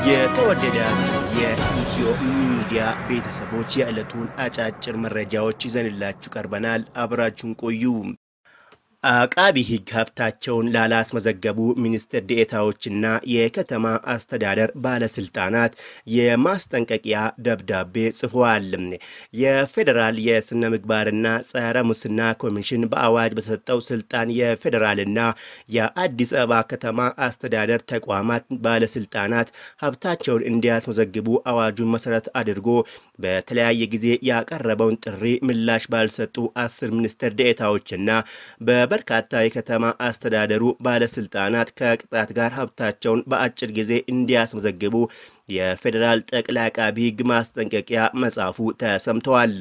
የተወደዳችሁ የኢትዮ ሚዲያ ቤተሰቦች የዕለቱን አጫጭር መረጃዎች ይዘንላችሁ ቀርበናል። አብራችሁን ቆዩ። አቃቢ ሕግ ሀብታቸውን ላላስመዘገቡ ሚኒስትር ዴኤታዎችና የከተማ አስተዳደር ባለስልጣናት የማስጠንቀቂያ ደብዳቤ ጽፏል። የፌዴራል የስነ ምግባርና ጸረ ሙስና ኮሚሽን በአዋጅ በተሰጠው ስልጣን የፌዴራልና የአዲስ አበባ ከተማ አስተዳደር ተቋማት ባለስልጣናት ሀብታቸውን እንዲያስመዘግቡ አዋጁን መሰረት አድርጎ በተለያየ ጊዜ ያቀረበውን ጥሪ ምላሽ ባልሰጡ አስር ሚኒስትር ዴኤታዎችና በበርካታ የከተማ አስተዳደሩ ባለስልጣናት ከቅጣት ጋር ሀብታቸውን በአጭር ጊዜ እንዲያስመዘግቡ የፌዴራል ጠቅላይ አቃቢ ሕግ ማስጠንቀቂያ መጻፉ ተሰምተዋል።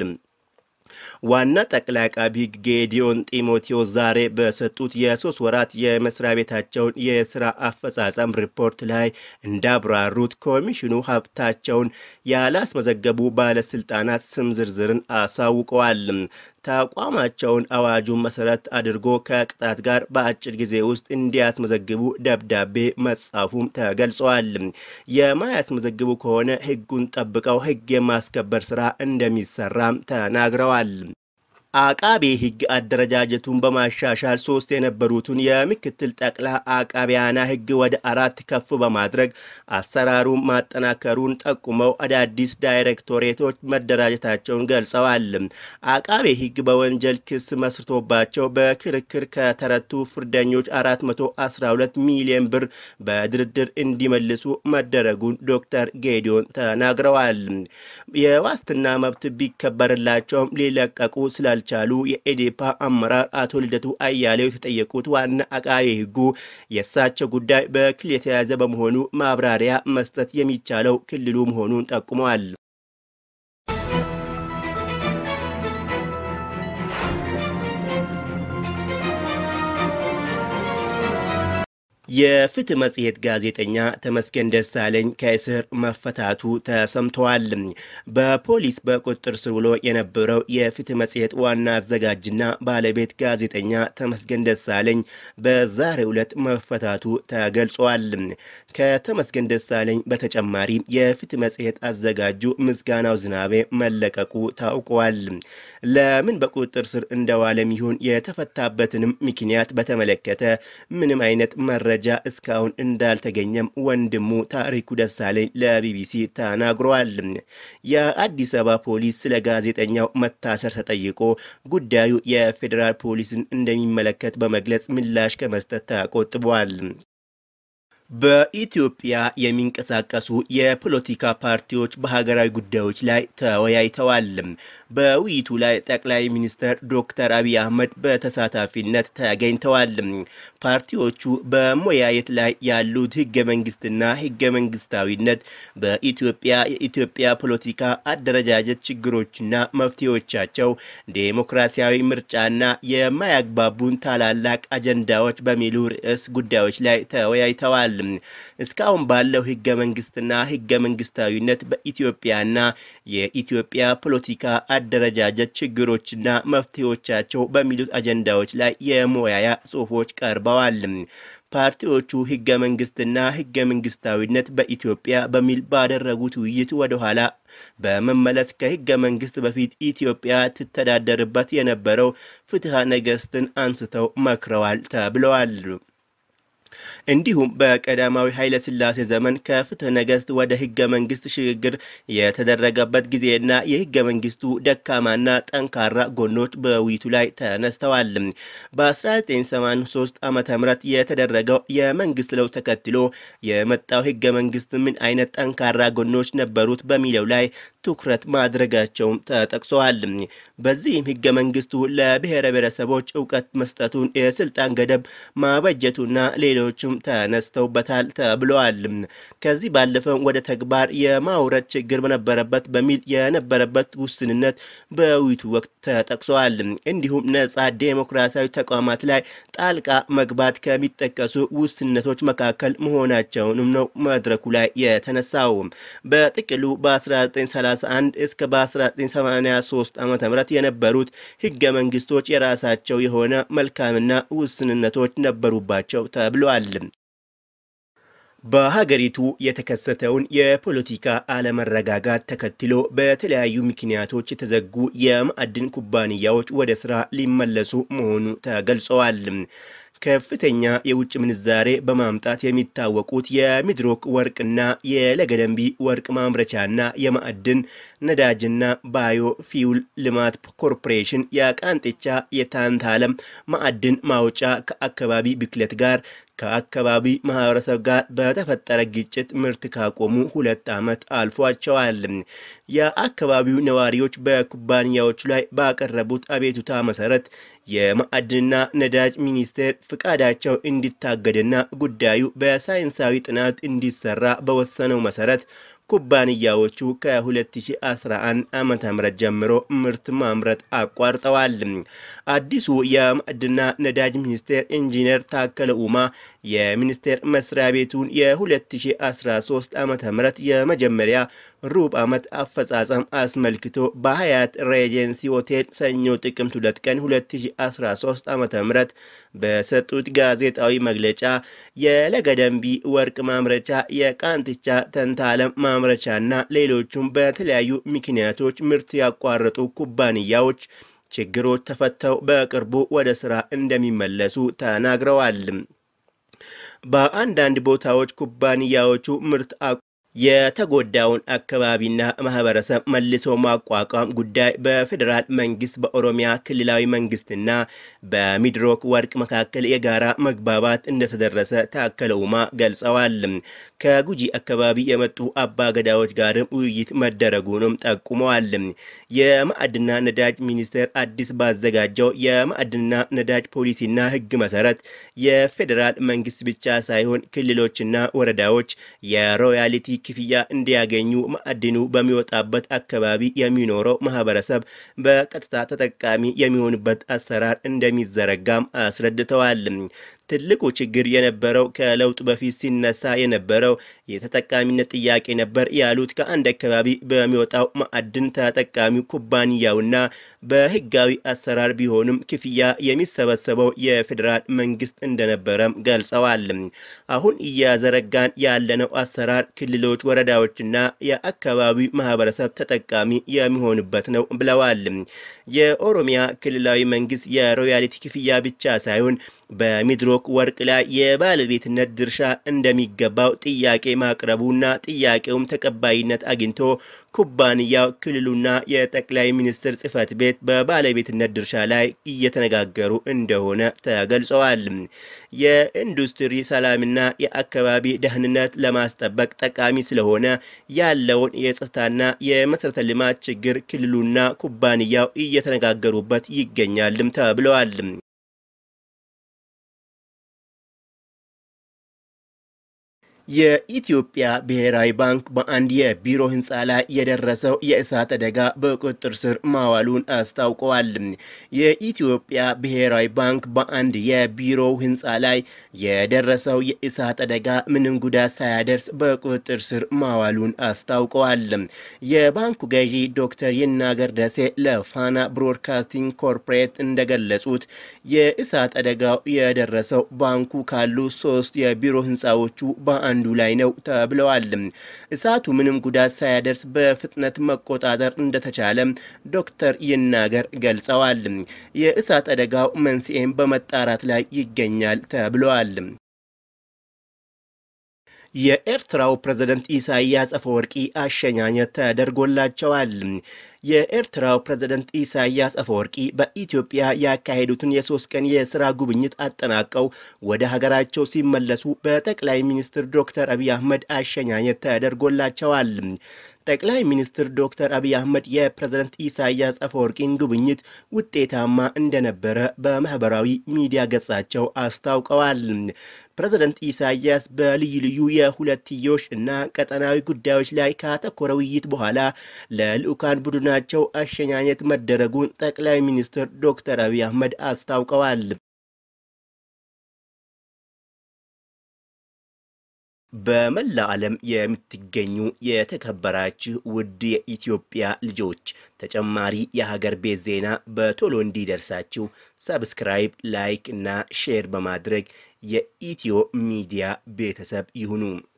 ዋና ጠቅላይ አቃቢ ሕግ ጌዲዮን ጢሞቴዎስ ዛሬ በሰጡት የሶስት ወራት የመስሪያ ቤታቸውን የስራ አፈጻጸም ሪፖርት ላይ እንዳብራሩት ኮሚሽኑ ሀብታቸውን ያላስመዘገቡ ባለስልጣናት ስም ዝርዝርን አሳውቀዋል። ተቋማቸውን አዋጁን መሰረት አድርጎ ከቅጣት ጋር በአጭር ጊዜ ውስጥ እንዲያስመዘግቡ ደብዳቤ መጻፉም ተገልጸዋል። የማያስመዘግቡ ከሆነ ሕጉን ጠብቀው ሕግ የማስከበር ስራ እንደሚሰራም ተናግረዋል። አቃቤ ሕግ አደረጃጀቱን በማሻሻል ሶስት የነበሩትን የምክትል ጠቅላይ አቃቢያነ ሕግ ወደ አራት ከፍ በማድረግ አሰራሩን ማጠናከሩን ጠቁመው አዳዲስ ዳይሬክቶሬቶች መደራጀታቸውን ገልጸዋል። አቃቤ ሕግ በወንጀል ክስ መስርቶባቸው በክርክር ከተረቱ ፍርደኞች 412 ሚሊዮን ብር በድርድር እንዲመልሱ መደረጉን ዶክተር ጌዲዮን ተናግረዋል። የዋስትና መብት ቢከበርላቸውም ሊለቀቁ ስላል ቻሉ የኢዴፓ አመራር አቶ ልደቱ አያሌው የተጠየቁት ዋና አቃቤ ሕጉ የእሳቸው ጉዳይ በክልል የተያዘ በመሆኑ ማብራሪያ መስጠት የሚቻለው ክልሉ መሆኑን ጠቁመዋል። የፍትህ መጽሔት ጋዜጠኛ ተመስገን ደሳለኝ ከእስር መፈታቱ ተሰምተዋል። በፖሊስ በቁጥጥር ስር ውሎ የነበረው የፍትህ መጽሔት ዋና አዘጋጅና ባለቤት ጋዜጠኛ ተመስገን ደሳለኝ በዛሬው ዕለት መፈታቱ ተገልጿል። ከተመስገን ደሳለኝ በተጨማሪ የፍትህ መጽሔት አዘጋጁ ምስጋናው ዝናቤ መለቀቁ ታውቋል። ለምን በቁጥጥር ስር እንደዋለም ይሁን የተፈታበትንም ምክንያት በተመለከተ ምንም አይነት መረጃ እስካሁን እንዳልተገኘም ወንድሙ ታሪኩ ደሳለኝ ለቢቢሲ ተናግሯል። የአዲስ አበባ ፖሊስ ስለ ጋዜጠኛው መታሰር ተጠይቆ ጉዳዩ የፌዴራል ፖሊስን እንደሚመለከት በመግለጽ ምላሽ ከመስጠት ተቆጥቧል። በኢትዮጵያ የሚንቀሳቀሱ የፖለቲካ ፓርቲዎች በሀገራዊ ጉዳዮች ላይ ተወያይተዋል። በውይይቱ ላይ ጠቅላይ ሚኒስትር ዶክተር አብይ አህመድ በተሳታፊነት ተገኝተዋል። ፓርቲዎቹ በመወያየት ላይ ያሉት ህገ መንግስትና ህገ መንግስታዊነት፣ በኢትዮጵያ የኢትዮጵያ ፖለቲካ አደረጃጀት ችግሮችና መፍትሄዎቻቸው፣ ዴሞክራሲያዊ ምርጫና የማያግባቡን ታላላቅ አጀንዳዎች በሚሉ ርዕስ ጉዳዮች ላይ ተወያይተዋል። እስካሁን ባለው ህገ መንግስትና ህገ መንግስታዊነት በኢትዮጵያና የኢትዮጵያ ፖለቲካ አደረጃጀት ችግሮችና መፍትሄዎቻቸው በሚሉት አጀንዳዎች ላይ የመወያያ ጽሑፎች ቀርበዋል። ፓርቲዎቹ ህገ መንግስትና ህገ መንግስታዊነት በኢትዮጵያ በሚል ባደረጉት ውይይት ወደ ኋላ በመመለስ ከህገ መንግስት በፊት ኢትዮጵያ ትተዳደርበት የነበረው ፍትሐ ነገስትን አንስተው መክረዋል ተብለዋል። እንዲሁም በቀዳማዊ ኃይለ ሥላሴ ዘመን ከፍትህ ነገስት ወደ ህገ መንግስት ሽግግር የተደረገበት ጊዜና የህገ መንግስቱ ደካማና ጠንካራ ጎኖች በውይይቱ ላይ ተነስተዋል። በ1983 ዓ ም የተደረገው የመንግስት ለውጥ ተከትሎ የመጣው ህገ መንግስት ምን አይነት ጠንካራ ጎኖች ነበሩት በሚለው ላይ ትኩረት ማድረጋቸውም ተጠቅሰዋል። በዚህም ህገ መንግስቱ ለብሔረ ብሔረሰቦች እውቀት መስጠቱን፣ የስልጣን ገደብ ማበጀቱና ሌሎችም ተነስተውበታል ተብለዋል። ከዚህ ባለፈም ወደ ተግባር የማውረድ ችግር በነበረበት በሚል የነበረበት ውስንነት በውይይቱ ወቅት ተጠቅሰዋል። እንዲሁም ነጻ ዴሞክራሲያዊ ተቋማት ላይ ጣልቃ መግባት ከሚጠቀሱ ውስንነቶች መካከል መሆናቸውንም ነው መድረኩ ላይ የተነሳው። በጥቅሉ በ1931 እስከ በ1983 ዓ ም የነበሩት ህገ መንግስቶች የራሳቸው የሆነ መልካምና ውስንነቶች ነበሩባቸው ተብሏል። በሀገሪቱ የተከሰተውን የፖለቲካ አለመረጋጋት ተከትሎ በተለያዩ ምክንያቶች የተዘጉ የማዕድን ኩባንያዎች ወደ ስራ ሊመለሱ መሆኑ ተገልጸዋል። ከፍተኛ የውጭ ምንዛሬ በማምጣት የሚታወቁት የሚድሮክ ወርቅና የለገደንቢ ወርቅ ማምረቻና የማዕድን ነዳጅና ባዮ ፊውል ልማት ኮርፖሬሽን የቃንጥቻ የታንታለም ማዕድን ማውጫ ከአካባቢ ብክለት ጋር ከአካባቢ ማህበረሰብ ጋር በተፈጠረ ግጭት ምርት ካቆሙ ሁለት ዓመት አልፏቸዋል። የአካባቢው ነዋሪዎች በኩባንያዎቹ ላይ ባቀረቡት አቤቱታ መሰረት የማዕድንና ነዳጅ ሚኒስቴር ፍቃዳቸው እንዲታገድና ጉዳዩ በሳይንሳዊ ጥናት እንዲሰራ በወሰነው መሰረት ኩባንያዎቹ ከ2011 ዓ ም ጀምሮ ምርት ማምረት አቋርጠዋል። አዲሱ የማዕድንና ነዳጅ ሚኒስቴር ኢንጂነር ታከለ ኡማ የሚኒስቴር መስሪያ ቤቱን የ2013 ዓ ም የመጀመሪያ ሩብ ዓመት አፈጻጸም አስመልክቶ በሀያት ሬጀንሲ ሆቴል ሰኞ ጥቅምት 2 ቀን 2013 ዓ ም በሰጡት ጋዜጣዊ መግለጫ የለገደንቢ ወርቅ ማምረቻ፣ የቃንትቻ ተንታለም ማምረቻና ሌሎቹም በተለያዩ ምክንያቶች ምርት ያቋረጡ ኩባንያዎች ችግሮች ተፈተው በቅርቡ ወደ ስራ እንደሚመለሱ ተናግረዋል። በአንዳንድ ቦታዎች ኩባንያዎቹ ምርት የተጎዳውን አካባቢና ማህበረሰብ መልሶ ማቋቋም ጉዳይ በፌዴራል መንግስት በኦሮሚያ ክልላዊ መንግስትና በሚድሮክ ወርቅ መካከል የጋራ መግባባት እንደተደረሰ ታከለ ኡማ ገልጸዋል። ከጉጂ አካባቢ የመጡ አባገዳዎች ጋርም ውይይት መደረጉንም ጠቁመዋል። የማዕድንና ነዳጅ ሚኒስቴር አዲስ ባዘጋጀው የማዕድንና ነዳጅ ፖሊሲና ሕግ መሰረት የፌዴራል መንግስት ብቻ ሳይሆን ክልሎችና ወረዳዎች የሮያሊቲ ክፍያ እንዲያገኙ ማዕድኑ በሚወጣበት አካባቢ የሚኖረው ማህበረሰብ በቀጥታ ተጠቃሚ የሚሆንበት አሰራር እንደሚዘረጋም አስረድተዋል። ትልቁ ችግር የነበረው ከለውጥ በፊት ሲነሳ የነበረው የተጠቃሚነት ጥያቄ ነበር ያሉት ከአንድ አካባቢ በሚወጣው ማዕድን ተጠቃሚው ኩባንያውና በህጋዊ አሰራር ቢሆንም ክፍያ የሚሰበሰበው የፌዴራል መንግስት እንደነበረም ገልጸዋል። አሁን እያዘረጋን ያለነው አሰራር ክልሎች፣ ወረዳዎችና የአካባቢው ማህበረሰብ ተጠቃሚ የሚሆንበት ነው ብለዋል። የኦሮሚያ ክልላዊ መንግስት የሮያሊቲ ክፍያ ብቻ ሳይሆን በሚድሮክ ወርቅ ላይ የባለቤትነት ድርሻ እንደሚገባው ጥያቄ ማቅረቡና ጥያቄውም ተቀባይነት አግኝቶ ኩባንያው ክልሉና የጠቅላይ ሚኒስትር ጽህፈት ቤት በባለቤትነት ድርሻ ላይ እየተነጋገሩ እንደሆነ ተገልጸዋል። የኢንዱስትሪ ሰላምና የአካባቢ ደህንነት ለማስጠበቅ ጠቃሚ ስለሆነ ያለውን የጸጥታና የመሰረተ ልማት ችግር ክልሉና ኩባንያው እየተነጋገሩበት ይገኛልም ተብለዋል። የኢትዮጵያ ብሔራዊ ባንክ በአንድ የቢሮ ህንፃ ላይ የደረሰው የእሳት አደጋ በቁጥጥር ስር ማዋሉን አስታውቀዋል። የኢትዮጵያ ብሔራዊ ባንክ በአንድ የቢሮው ህንፃ ላይ የደረሰው የእሳት አደጋ ምንም ጉዳት ሳያደርስ በቁጥጥር ስር ማዋሉን አስታውቀዋል። የባንኩ ገዢ ዶክተር ይናገር ደሴ ለፋና ብሮድካስቲንግ ኮርፖሬት እንደገለጹት የእሳት አደጋው የደረሰው ባንኩ ካሉ ሶስት የቢሮ ህንፃዎቹ በአንዱ ላይ ነው ተብለዋል። እሳቱ ምንም ጉዳት ሳያደርስ በፍጥነት መቆጣጠር እንደተቻለ ዶክተር ይናገር ገልጸዋል። የእሳት አደጋው መንስኤም በመጣራት ላይ ይገኛል ተብለዋል። የኤርትራው ፕሬዝደንት ኢሳያስ አፈወርቂ አሸኛኘት ተደርጎላቸዋል። የኤርትራው ፕሬዝደንት ኢሳያስ አፈወርቂ በኢትዮጵያ ያካሄዱትን የሶስት ቀን የስራ ጉብኝት አጠናቀው ወደ ሀገራቸው ሲመለሱ በጠቅላይ ሚኒስትር ዶክተር አብይ አህመድ አሸኛኘት ተደርጎላቸዋል። ጠቅላይ ሚኒስትር ዶክተር አብይ አህመድ የፕሬዝደንት ኢሳያስ አፈወርቂን ጉብኝት ውጤታማ እንደነበረ በማህበራዊ ሚዲያ ገጻቸው አስታውቀዋል። ፕሬዝደንት ኢሳያስ በልዩ ልዩ የሁለትዮሽ እና ቀጠናዊ ጉዳዮች ላይ ካተኮረ ውይይት በኋላ ለልዑካን ቡድናቸው አሸኛኘት መደረጉን ጠቅላይ ሚኒስትር ዶክተር አብይ አህመድ አስታውቀዋል። በመላ ዓለም የምትገኙ የተከበራችሁ ውድ የኢትዮጵያ ልጆች ተጨማሪ የሀገር ቤት ዜና በቶሎ እንዲደርሳችሁ ሰብስክራይብ፣ ላይክ እና ሼር በማድረግ የኢትዮ ሚዲያ ቤተሰብ ይሁኑ።